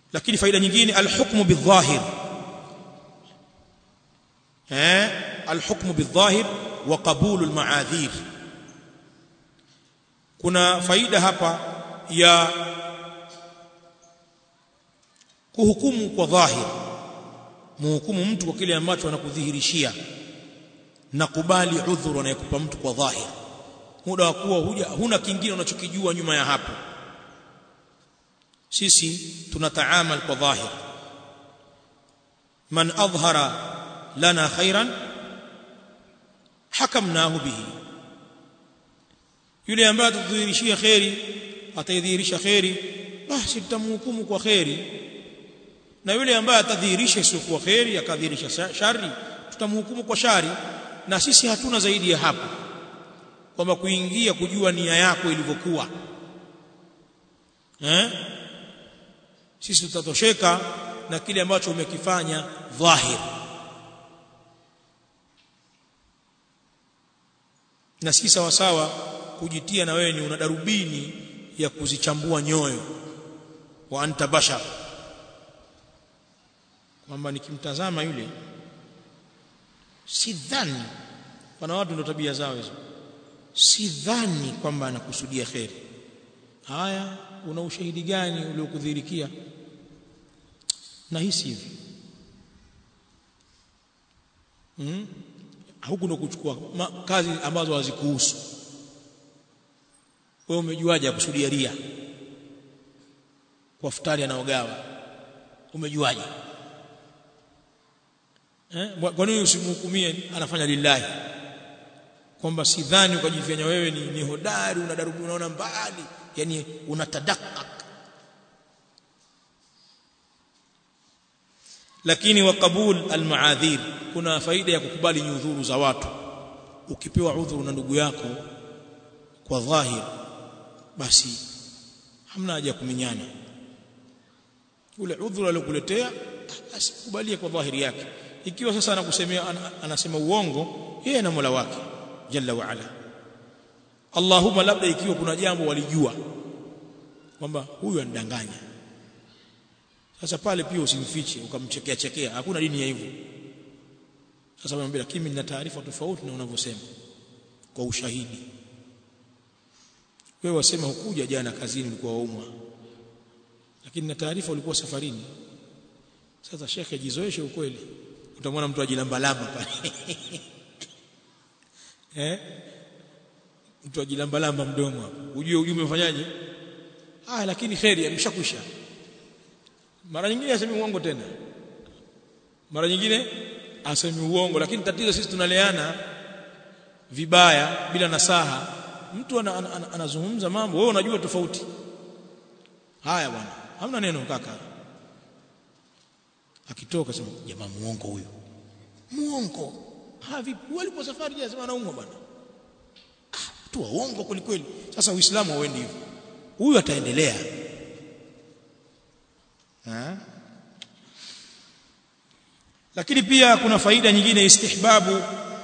lakini faida nyingine alhukmu bidhahir eh alhukmu bidhahir wa qabulu almaadhir kuna faida hapa ya kuhukumu kwa dhahir muhukumu mtu kwa kile ambacho anakudhihirishia na kubali udhuru anayekupa mtu kwa dhahir muda wa kuwa huja huna kingine unachokijua nyuma ya hapo sisi tunataamal kwa dhahir man adhhara lana khairan hakamnahu bihi yule ambaye atadhihirishia khairi ataidhihirisha khairi basi tutamhukumu kwa khairi na yule ambaye atadhihirisha isiyokuwa khairi akadhihirisha shari tutamhukumu kwa shari na sisi hatuna zaidi ya hapo kwamba kuingia kujua nia yako ilivyokuwa eh sisi tutatosheka na kile ambacho umekifanya dhahir na si sawa sawa kujitia na wewe ni una darubini ya kuzichambua nyoyo wa anta bashar kwamba nikimtazama yule sidhani wana watu ndio tabia zao hizo sidhani kwamba anakusudia kheri haya una ushahidi gani uliokudhirikia na hisi hivi hmm? huku ndo kuchukua kazi ambazo hazikuhusu wewe umejuaje akusudia ria kwa futari anaogawa umejuaje eh kwa nini usimhukumie anafanya lillahi kwamba sidhani ukajifanya wewe ni, ni hodari unadarubu unaona mbali yani unatadakak lakini wa qabul almaadhir kuna faida ya kukubali nyudhuru za watu ukipewa udhuru na ndugu yako kwa dhahir basi hamna haja kuminyana ule udhuru aliokuletea basi kubalie kwa dhahiri yake ikiwa sasa anakusemea anasema uongo yeye na Mola wake jalla wa ala Allahumma labda ikiwa kuna jambo walijua kwamba huyu anidanganya sasa pale pia usimfiche ukamchekea chekea hakuna dini ya hivyo sasa mwambie lakini nina taarifa tofauti na unavyosema kwa ushahidi wewe wasema hukuja jana kazini ulikuwa waumwa lakini na taarifa ulikuwa safarini sasa shekhe jizoeshe ukweli utamwona mtu ajilambalamba pale eh mtu ajilambalamba mdomo hapo ujue ujumbe umefanyaje ah lakini kheri ameshakwisha mara nyingine asemi uongo tena mara nyingine asemi uongo lakini tatizo sisi tunaleana vibaya bila nasaha mtu anazungumza ana, ana, mambo wewe unajua tofauti haya bwana hamna neno kaka akitoka sema jamaa muongo huyo muongo ha vipi walipo safari je sema anaumwa bwana ah tu waongo kweli kweli sasa uislamu hauendi hivyo huyu ataendelea ha? lakini pia kuna faida nyingine istihbabu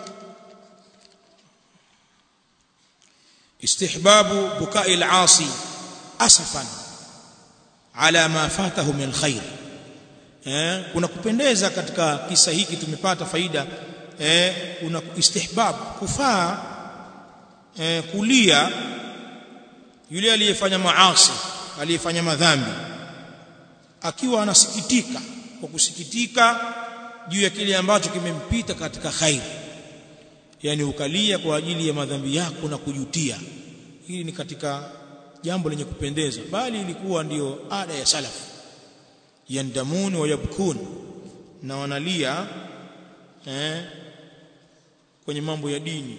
istihbabu bukai al-asi asafan ala ma fatahu min khair eh kuna kupendeza katika kisa hiki tumepata faida eh kuna istihbab kufaa eh, kulia yule aliyefanya maasi aliyefanya madhambi akiwa anasikitika kwa kusikitika juu ya kile ambacho kimempita katika khair yani ukalia kwa ajili ya madhambi yako na kujutia hili ni katika jambo lenye kupendeza bali ilikuwa ndiyo ada ya salaf yandamun wa yabkun na wanalia eh, kwenye mambo ya dini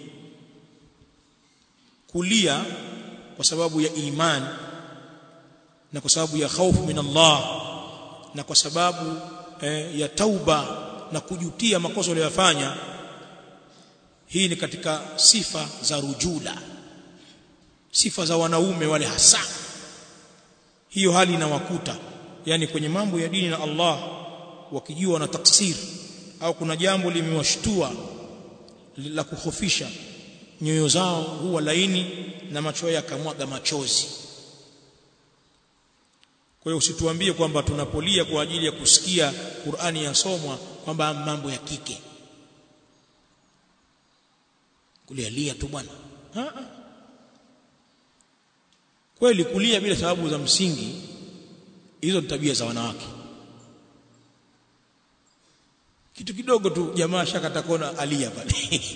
kulia kwa sababu ya iman na kwa sababu ya khaufu min Allah na kwa sababu eh, ya tauba na kujutia makosa uliyofanya hii ni katika sifa za rujula sifa za wanaume wale hasa hiyo hali inawakuta yani kwenye mambo ya dini na Allah wakijua na taksir au kuna jambo limewashtua la kuhofisha nyoyo zao huwa laini na macho yakamwaga machozi kwa hiyo usituambie kwamba tunapolia kwa ajili ya kusikia Qur'ani yasomwa kwamba mambo ya kike kulialia tu bwana kweli kulia bila sababu za msingi hizo ni tabia za wanawake kitu kidogo tu jamaa shakata kona alia pale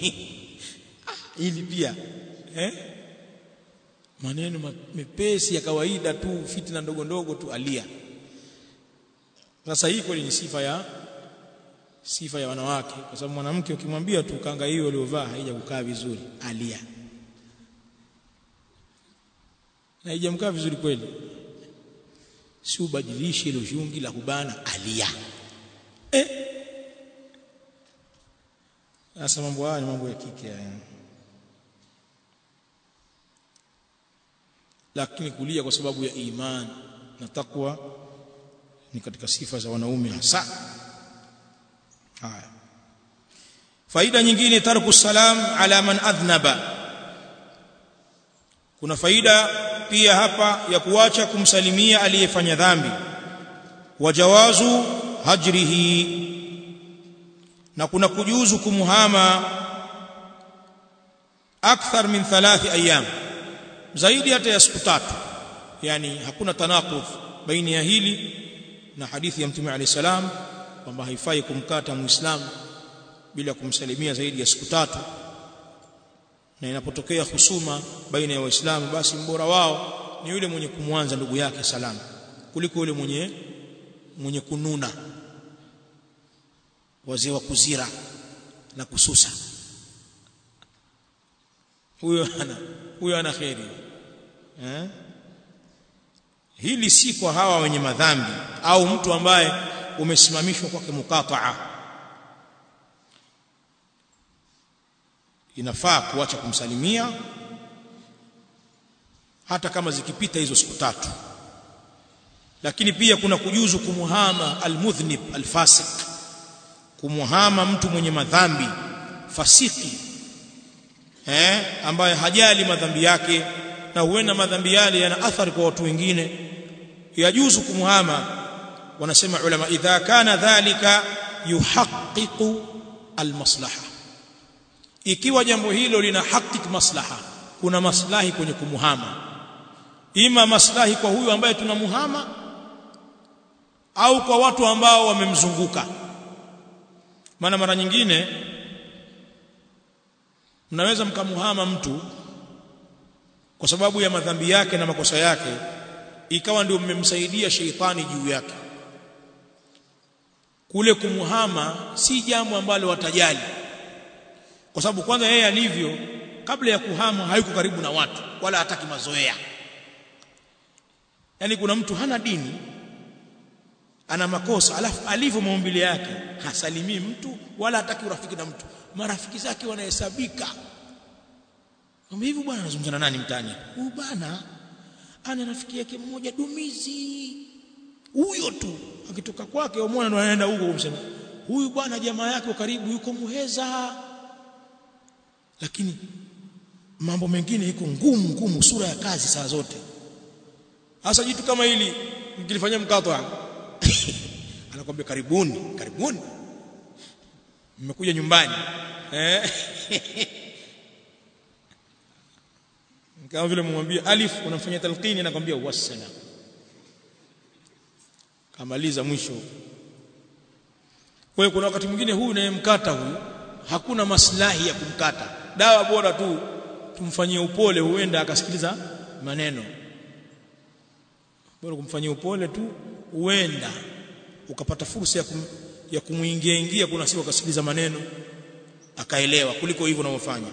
ili pia eh maneno mepesi ya kawaida tu fitna ndogo ndogo tu alia sasa hii kweli ni sifa ya sifa ya wanawake kwa sababu mwanamke ukimwambia tu kanga hiyo aliyovaa haija kukaa vizuri alia na haijamkaa vizuri kweli si ubadilishe ile shungi la kubana alia eh sasa mambo haya ni mambo ya kike haya lakini kulia kwa sababu ya iman na takwa ni katika sifa za wanaume hasa haya faida nyingine tarku salam ala man adhnaba kuna faida pia hapa ya kuacha kumsalimia aliyefanya dhambi wajawazu hajrihi na kuna kujuzu kumuhama akthar min thalathi ayyam zaidi hata ya siku tatu yani hakuna tanaqudh baina ya hili na hadithi ya mtume alayhi salam kwamba haifai kumkata muislamu bila kumsalimia zaidi ya siku tatu na inapotokea husuma baina ya waislamu basi mbora wao ni yule mwenye kumwanza ndugu yake salamu kuliko yule mwenye mwenye kununa wazee wa kuzira na kususa huyo ana huyo ana kheri eh hili si kwa hawa wenye madhambi au mtu ambaye umesimamishwa kwake mukataa inafaa kuacha kumsalimia hata kama zikipita hizo siku tatu lakini pia kuna kujuzu kumuhama almudhnib alfasik kumuhama mtu mwenye madhambi fasiki eh ambaye hajali madhambi yake na huenda madhambi yale yana athari kwa watu wengine yajuzu kumuhama wanasema ulama idha kana dhalika yuhaqqiqu almaslaha ikiwa jambo hilo lina hakik maslaha kuna maslahi kwenye kumuhama ima maslahi kwa huyu ambaye tunamuhama au kwa watu ambao wamemzunguka maana mara nyingine mnaweza mkamuhama mtu kwa sababu ya madhambi yake na makosa yake ikawa ndio mmemsaidia sheitani juu yake kule kumuhama si jambo ambalo watajali kwa sababu kwanza yeye alivyo kabla ya kuhama hayuko karibu na watu wala hataki mazoea yani kuna mtu hana dini ana makosa alafu alivyo maumbile yake hasalimii mtu wala hataki urafiki na mtu marafiki zake wanahesabika kama hivi bwana anazungumza na nani mtani huyu bwana ana rafiki yake mmoja dumizi huyo tu akitoka kwake umwona ndo anaenda huko kumsema huyu bwana jamaa yake karibu yuko muheza lakini mambo mengine iko ngumu ngumu sura ya kazi saa zote hasa jitu kama hili mkilifanyia mkato anakwambia karibuni karibuni mmekuja nyumbani eh kama vile mumwambia alif unamfanyia talqini anakwambia wassalam kamaliza mwisho kwa kuna wakati mwingine huyu unayemkata huyu hakuna maslahi ya kumkata dawa bora tu tumfanyie upole huenda akasikiliza maneno bora kumfanyia upole tu huenda ukapata fursa ya kum, ya kumuingia ingia kuna siku akasikiliza maneno akaelewa kuliko hivyo unavyofanya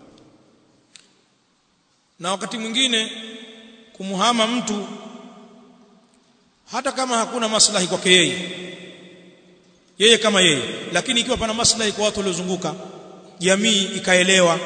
na wakati mwingine kumuhama mtu hata kama hakuna maslahi kwake yeye yeye kama yeye lakini ikiwa pana maslahi kwa watu waliozunguka jamii ikaelewa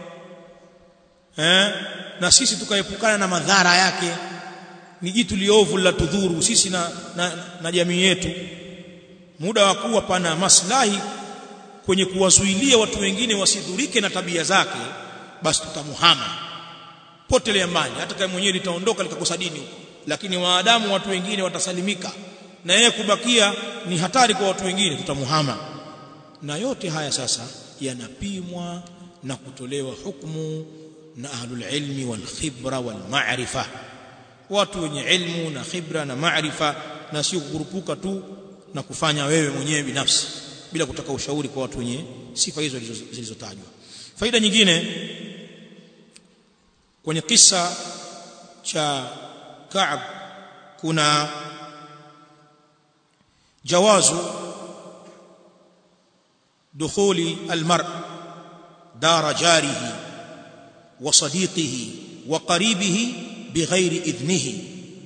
eh na sisi tukaepukana na madhara yake ni jitu liovu la tudhuru sisi na, na, na jamii yetu muda wa kuwa pana maslahi kwenye kuwazuilia watu wengine wasidhurike na tabia zake basi tutamuhama potelea mbali hata kama mwenyewe litaondoka likakosa dini lakini waadamu watu wengine watasalimika na yeye kubakia ni hatari kwa watu wengine tutamuhama na yote haya sasa yanapimwa na kutolewa hukumu na ahlul ilmi wal khibra wal ma'rifa watu wenye ilmu na khibra na maarifa na sio kukurupuka tu na kufanya wewe mwenyewe binafsi bila kutaka ushauri kwa watu wenye sifa hizo zilizotajwa faida nyingine kwenye kisa cha Ka'b kuna jawazu دخول المرء دار جاره وصديقه وقريبه بغير إذنه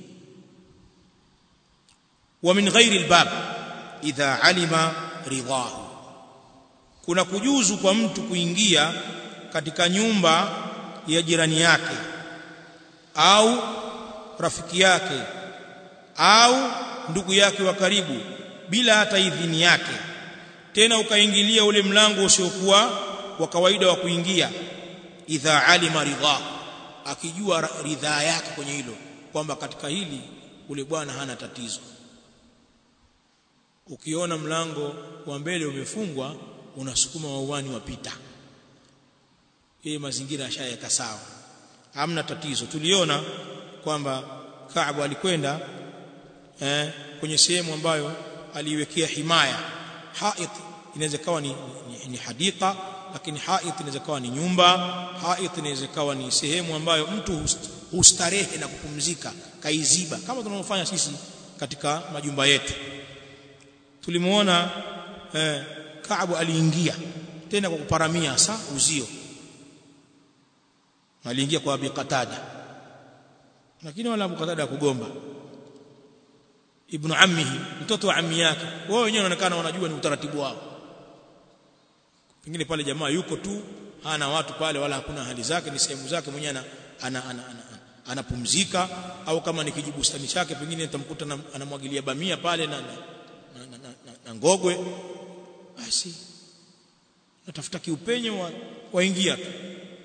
ومن غير الباب إذا علم رضاه kuna kujuzu kwa mtu kuingia katika nyumba ya jirani yake au rafiki yake au ndugu yake wa karibu bila hata idhini yake tena ukaingilia ule mlango usiokuwa wa kawaida wa kuingia idha alima ridha akijua ridhaa yake kwenye hilo kwamba katika hili ule bwana hana tatizo ukiona mlango wa mbele umefungwa unasukuma wauani wapita yeye mazingira yashayeka sawa hamna tatizo tuliona kwamba Kaabu alikwenda eh, kwenye sehemu ambayo aliiwekea himaya hait inaweza kawa ni, ni, ni hadika lakini hait inaweza kawa ni nyumba hait inaweza kawa ni sehemu ambayo mtu hustarehe na kupumzika kaiziba kama tunavyofanya sisi katika majumba yetu tulimuona eh, Kaabu aliingia tena kwa kuparamia sa uzio aliingia kwa Abi Qatada lakini wala Abu Qatada kugomba ibn ammihi mtoto wa ammi yake wao wenyewe wanaonekana wanajua ni utaratibu wao pengine pale jamaa yuko tu hana watu pale wala hakuna hali zake ni sehemu zake mwenyewe ana ana, ana, ana, anapumzika au kama ni kijibustani chake pengine nitamkuta anamwagilia bamia pale na, na, na, na, na, na ngogwe basi natafuta kiupenyo wa, waingia tu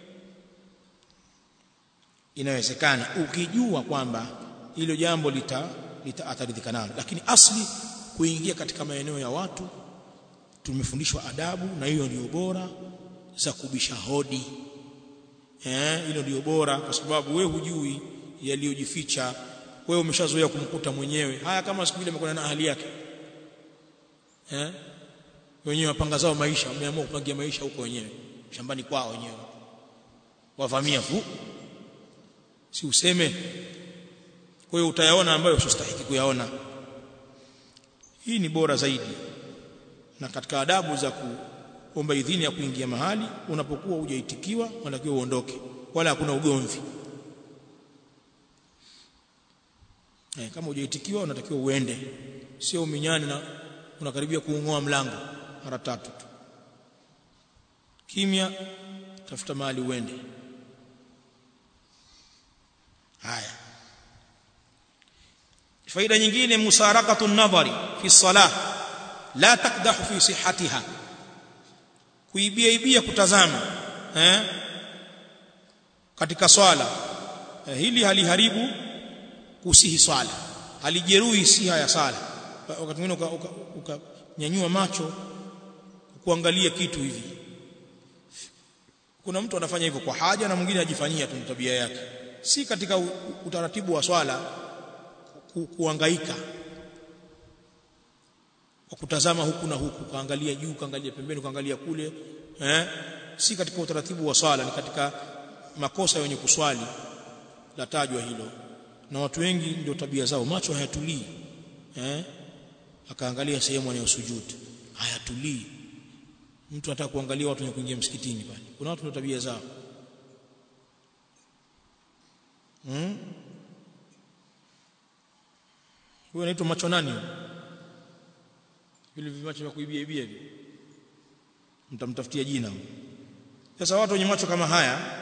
inawezekana ukijua kwamba hilo jambo lita litaathirika nalo lakini asli kuingia katika maeneo ya watu tumefundishwa adabu na hiyo ndio bora za kubisha hodi eh hilo ndio bora kwa sababu wewe hujui yaliyojificha wewe umeshazoea kumkuta mwenyewe haya kama siku ile umekwenda na ahali yake eh wenyewe wapanga zao maisha wameamua kupangia maisha huko wenyewe shambani kwao wenyewe wavamia fu si useme kwa hiyo utayaona ambayo usistahiki kuyaona hii ni bora zaidi na katika adabu za kuomba idhini ya kuingia mahali unapokuwa hujaitikiwa unatakiwa uondoke wala hakuna ugomvi eh, kama hujaitikiwa unatakiwa uende sio uminyane na unakaribia kuungoa mlango mara tatu tu kimya tafuta mahali uende haya faida nyingine musarakatu an-nadhari fi salah la takdahu fi sihhatiha kuibia ibia kutazama eh katika swala eh, hili haliharibu kusihi swala halijeruhi siha ya sala wakati mwingine ukanyanyua uka, uka macho kuangalia kitu hivi kuna mtu anafanya hivyo kwa haja na mwingine ajifanyia tu tabia yake si katika utaratibu wa swala ku, kuangaika kwa kutazama huku na huku kaangalia juu kaangalia pembeni kaangalia kule eh si katika utaratibu wa swala ni katika makosa yenye kuswali latajwa hilo na watu wengi ndio tabia zao macho hayatulii eh akaangalia sehemu anayosujudu hayatulii mtu anataka kuangalia watu wenye kuingia msikitini pale kuna watu ndio tabia zao hmm? huyo anaitwa macho nani vile vimacho vya kuibia ibia hivi mtamtafutia jina sasa watu wenye macho kama haya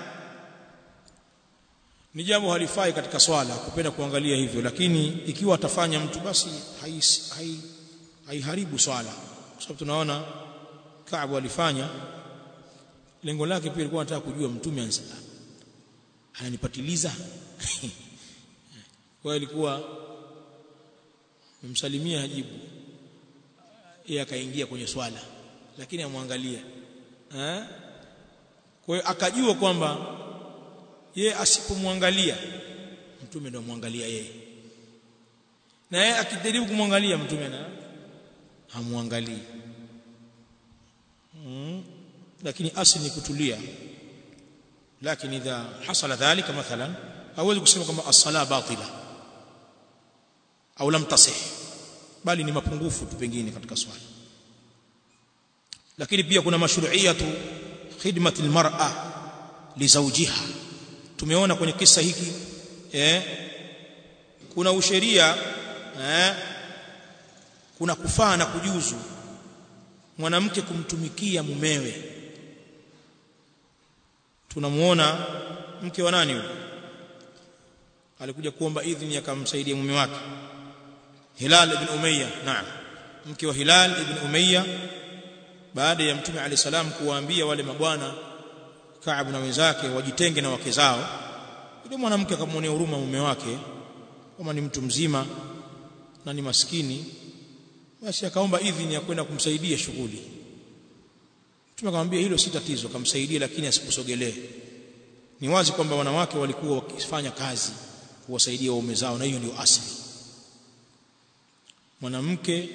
ni jambo halifai katika swala kupenda kuangalia hivyo lakini ikiwa atafanya mtu basi haiharibu hai, swala kwa sababu tunaona Kaabu alifanya lengo lake pia lilikuwa anataka kujua mtume ananipa ananipatiliza kwa alikuwa memsalimia hajibu yeye akaingia kwenye swala lakini amwangalia eh kwa hiyo akajua kwamba yeye asipomwangalia mtume ndio amwangalia yeye na yeye akijaribu kumwangalia mtume na hamwangalii mm. lakini asli ni kutulia lakini idha hasala dhalika mathalan hawezi kusema kwamba as-sala batila au lam tasih bali ni mapungufu tu pengine katika swala lakini pia kuna mashru'iyatu khidmati almar'a li zawjiha tumeona kwenye kisa hiki eh kuna usheria eh kuna kufaa na kujuzu mwanamke kumtumikia mumewe tunamuona mke wa nani huyo alikuja kuomba idhini akamsaidia mume wake Hilal ibn Umayya naam mke wa Hilal ibn Umayya baada ya mtume ali salam kuwaambia wale mabwana Ka'ab na wenzake wajitenge na wake zao yule mwanamke akamwonea huruma mume wake kama ni mtu mzima na ni maskini basi akaomba idhini ya kwenda kumsaidia shughuli mtume akamwambia hilo si tatizo kamsaidie lakini asikusogelee ni wazi kwamba wanawake walikuwa wakifanya kazi kuwasaidia waume zao na hiyo ndio asili mwanamke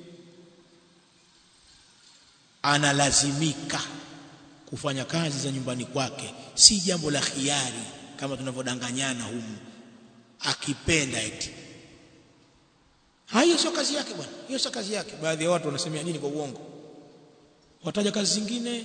analazimika kufanya kazi za nyumbani kwake si jambo la khiari kama tunavyodanganyana humu akipenda eti hiyo sio kazi yake bwana hiyo sio kazi yake baadhi ya watu wanasemea nini kwa uongo wataja kazi zingine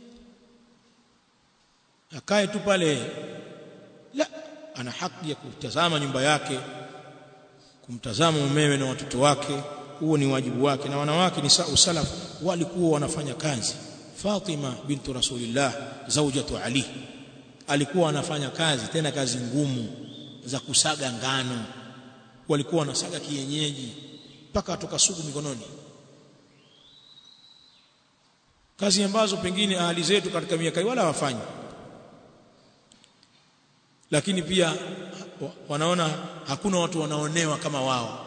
akae tu pale la ana haki ya kutazama nyumba yake kumtazama mumewe na watoto wake huo ni wajibu wake na wanawake ni salaf walikuwa wanafanya kazi Fatima bintu Rasulillah zaujatu Ali alikuwa anafanya kazi tena kazi ngumu za kusaga ngano walikuwa wanasaga kienyeji mpaka atoka sugu mikononi kazi ambazo pengine ahali zetu katika miaka wala hawafanyi lakini pia wanaona hakuna watu wanaonewa kama wao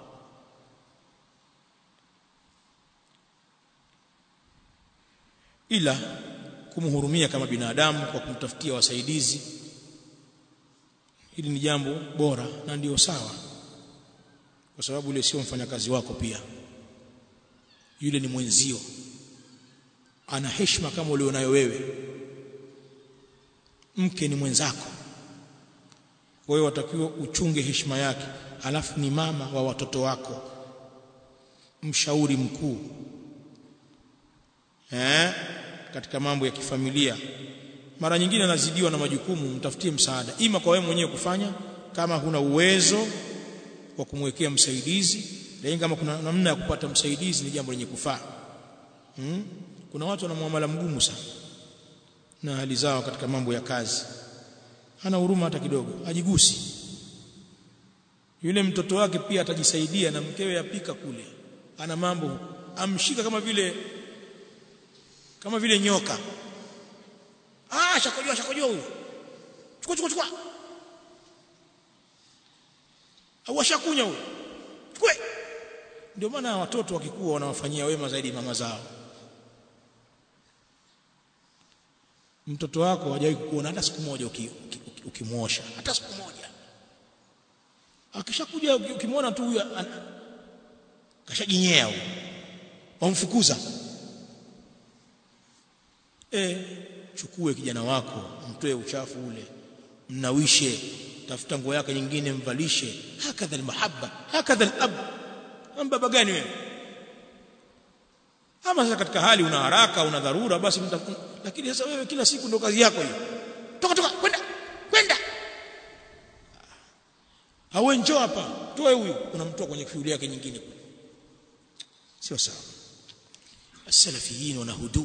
ila kumhurumia kama binadamu kwa kumtafutia wasaidizi hili ni jambo bora na ndio sawa kwa sababu yule sio mfanyakazi wako pia yule ni mwenzio ana heshima kama ulionayo wewe mke ni mwenzako kwa hiyo watakiwa uchunge heshima yake alafu ni mama wa watoto wako mshauri mkuu eh katika mambo ya kifamilia mara nyingine anazidiwa na majukumu mtafutie msaada ima kwa wewe mwenyewe kufanya kama huna uwezo wa kumwekea msaidizi lakini kama kuna namna ya kupata msaidizi ni jambo lenye kufaa hmm? kuna watu wana muamala mgumu sana na hali zao katika mambo ya kazi hana huruma hata kidogo ajigusi yule mtoto wake pia atajisaidia na mkewe yapika kule ana mambo amshika kama vile kama vile nyoka ah shakojoa shakojoa huyo chukua chukua chukua au ashakunya huyo chukue ndio maana watoto wakikuwa wanawafanyia wema zaidi mama zao mtoto wako hajawahi kukuona hata siku moja ukimwosha hata siku moja akishakuja ukimwona tu huyo kashajinyea huyo wamfukuza eh chukue kijana wako mtoe uchafu ule mnawishe tafuta nguo yake nyingine mvalishe hakadha almahabba hakadha alab baba gani wewe ama sasa katika hali una haraka una dharura basi mta, lakini sasa wewe kila siku ndo kazi yako hiyo toka toka kwenda kwenda hawe njoo hapa toe huyu unamtoa kwenye shughuli yake nyingine sio sawa asalafiyin wana hudu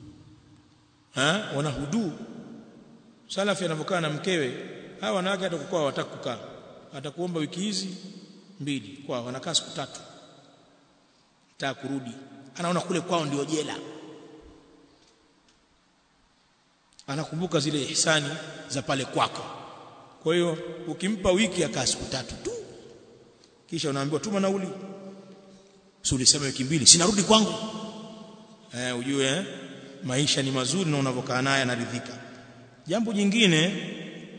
ha wana hudu salafi anavyokaa na mkewe hawa wanawake hata kukaa wataka kukaa atakuomba wiki hizi mbili kwa wanakaa siku tatu nataka kurudi anaona kule kwao ndio jela anakumbuka zile ihsani za pale kwako kwa hiyo ukimpa wiki akaa siku tatu tu kisha unaambiwa tuma nauli si ulisema wiki mbili sinarudi kwangu eh ujue eh? maisha ni mazuri na unavyokaa naye anaridhika jambo jingine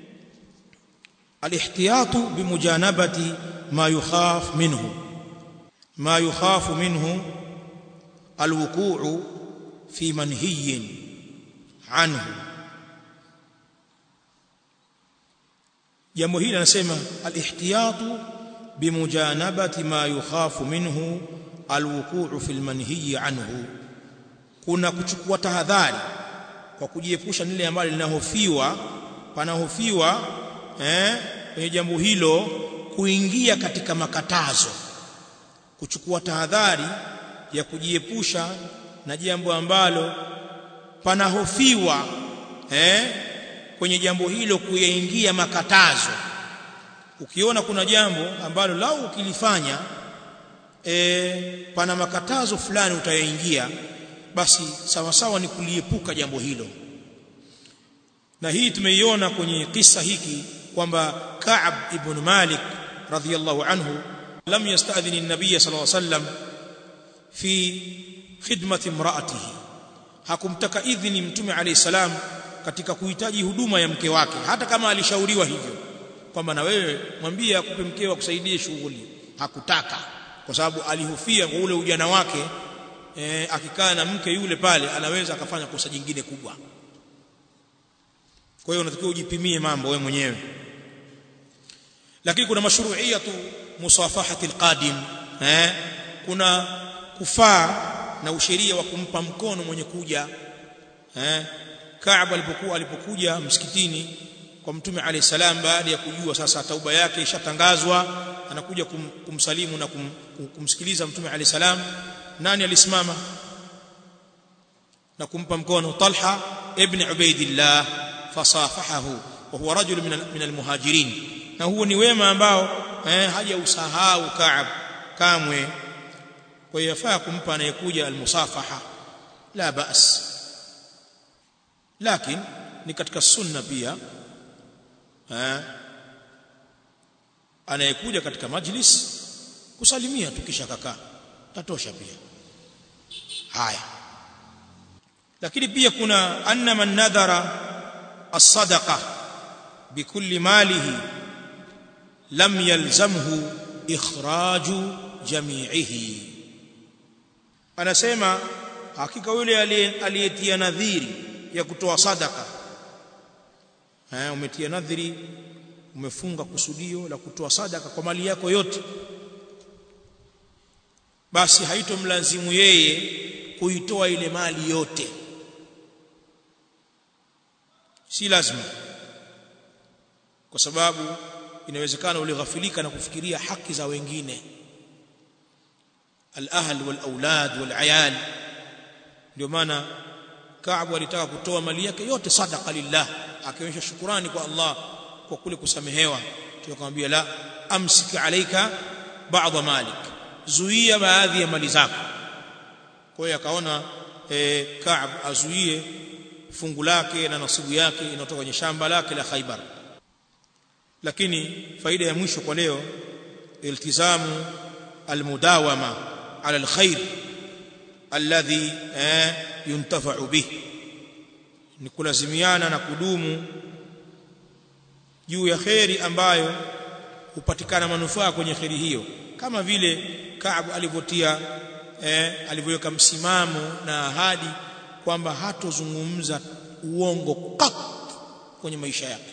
alihtiyatu bimujanabati ma yukhaf minhu ma yukhafu minhu alwuqu'u fi manhiyin anhu jambo hili anasema alihtiyatu bimujanabati ma yukhafu minhu alwuqu'u fi almanhiyi anhu kuna kuchukua tahadhari kwa kujiepusha nile ambalo linahofiwa panahofiwa eh kwenye jambo hilo kuingia katika makatazo kuchukua tahadhari ya kujiepusha na jambo ambalo panahofiwa eh kwenye jambo hilo kuyaingia makatazo ukiona kuna jambo ambalo lau ukilifanya e, pana makatazo fulani utayaingia basi sawa sawa ni kuliepuka jambo hilo na hii tumeiona kwenye kisa hiki kwamba Ka'ab ibn Malik radhiyallahu anhu lam yasta'dhin an-nabiy sallallahu alayhi wasallam fi khidmati imra'atihi hakumtaka idhini mtume alayhi salam katika kuhitaji huduma ya mke wake hata kama alishauriwa hivyo kwamba na wewe mwambie akupe mkeo akusaidie shughuli hakutaka kwa sababu alihofia kwa ule ujana wake e, akikaa na mke yule pale anaweza akafanya kosa jingine kubwa kwa hiyo unatakiwa ujipimie mambo wewe mwenyewe lakini kuna mashru'iyatu musafahati alqadim eh kuna kufaa na usheria wa kumpa mkono mwenye kuja eh Kaaba alipokuwa alipokuja msikitini kwa mtume alayhi salam baada ya kujua sasa tauba yake ishatangazwa anakuja kum, kumsalimu na kum, kumsikiliza mtume alayhi salam nani alisimama na kumpa mkono Talha ibn Ubaidillah fasafahahu wa huwa rajul min min almuhajirin na huo ni wema ambao eh, haja usahau Kaab kamwe kwa hiyo yafaa kumpa anayekuja almusafaha la ba's lakini ni katika sunna pia eh, anayekuja katika majlis kusalimia tukisha kakaa tatosha pia haya lakini pia kuna anna man nadhara as-sadaqa bikulli malihi lam yalzamhu ikhraju jami'ihi anasema hakika yule aliyetia nadhiri ya kutoa sadaka eh umetia nadhiri umefunga kusudio la kutoa sadaka kwa mali yako yote basi haitomlazimu yeye kuitoa ile mali yote si lazima kwa sababu inawezekana ulighafilika na kufikiria haki za wengine al-ahl wal-aulad wal-ayal ndio maana Kaabu alitaka kutoa mali yake yote sadaqa lillah akionyesha shukurani kwa Allah kwa kule kusamehewa tukamwambia la amsik alayka ba'd malik zuia baadhi ya mali zako kwa hiyo akaona e, Kaab azuie fungu lake na nasibu yake inayotoka kwenye shamba lake la Khaibar lakini faida ya mwisho kwa leo iltizamu almudawama ala alkhair alladhi eh, yuntafa'u bih ni kulazimiana na kudumu juu ya kheri ambayo hupatikana manufaa kwenye kheri hiyo kama vile Kaab alivyotia eh, alivyoweka msimamo na ahadi kwamba hatozungumza uongo kat kwenye maisha yake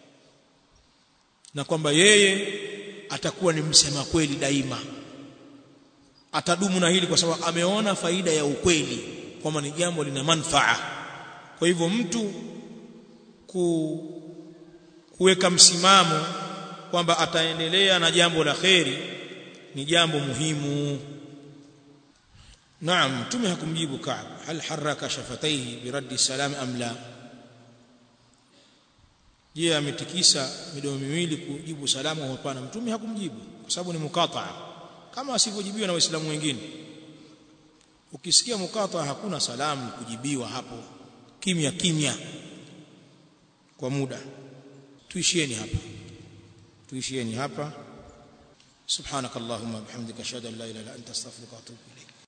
na kwamba yeye atakuwa ni msema kweli daima atadumu na hili kwa sababu ameona faida ya ukweli kwamba ni jambo lina manfaa kwa hivyo mtu ku, kuweka msimamo kwamba ataendelea na jambo la kheri ni jambo muhimu naam mtume hakumjibu Ka'b hal haraka shafataihi biraddi salam am la je ametikisa midomo miwili kujibu salamu au hapana mtume hakumjibu kwa sababu ni mukataa kama asivyojibiwa na waislamu wengine ukisikia mukataa hakuna salamu kujibiwa hapo kimya kimya kwa muda tuishieni hapa tuishieni hapa subhanakallahumma bihamdika ashhadu an la ilaha illa anta astaghfiruka wa atubu ilayk